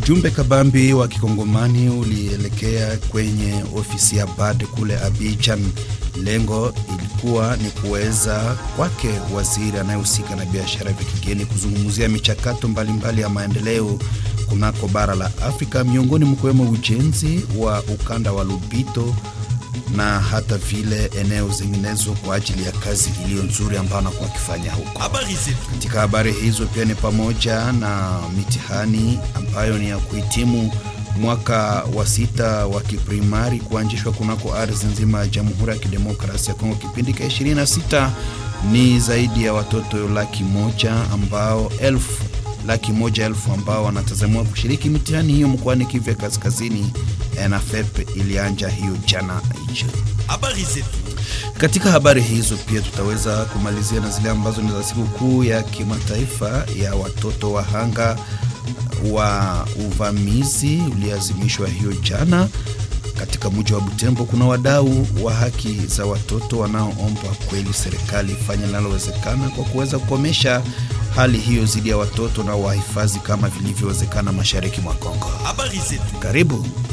Ujumbe kabambi wa kikongomani ulielekea kwenye ofisi ya BAD kule Abidjan. Lengo ilikuwa ni kuweza kwake waziri anayehusika na biashara vya kigeni kuzungumzia michakato mbalimbali ya maendeleo kunako bara la Afrika, miongoni mkiwemo ujenzi wa ukanda wa Lubito na hata vile eneo zinginezo kwa ajili ya kazi iliyo nzuri ambayo anakuwa akifanya huko. Katika habari hizo pia ni pamoja na mitihani ambayo ni ya kuhitimu mwaka wa sita wa kiprimari kuanzishwa kunako ardhi nzima ya Jamhuri ya Kidemokrasia ya Kongo. Kipindi ka 26 ni zaidi ya watoto laki moja ambao elfu laki moja elfu ambao wanatazamiwa kushiriki mitihani hiyo mkoani Kivu ya Kaskazini. NFEP ilianja hiyo jana hicho. Habari zetu. Katika habari hizo pia tutaweza kumalizia na zile ambazo ni za siku kuu ya kimataifa ya watoto wahanga wa uvamizi uliazimishwa hiyo jana. Katika mji wa Butembo kuna wadau wa haki za watoto wanaoomba kweli serikali ifanye linalowezekana kwa kuweza kukomesha hali hiyo dhidi ya watoto na wahifadhi kama vilivyowezekana mashariki mwa Kongo. Habari zetu. Karibu.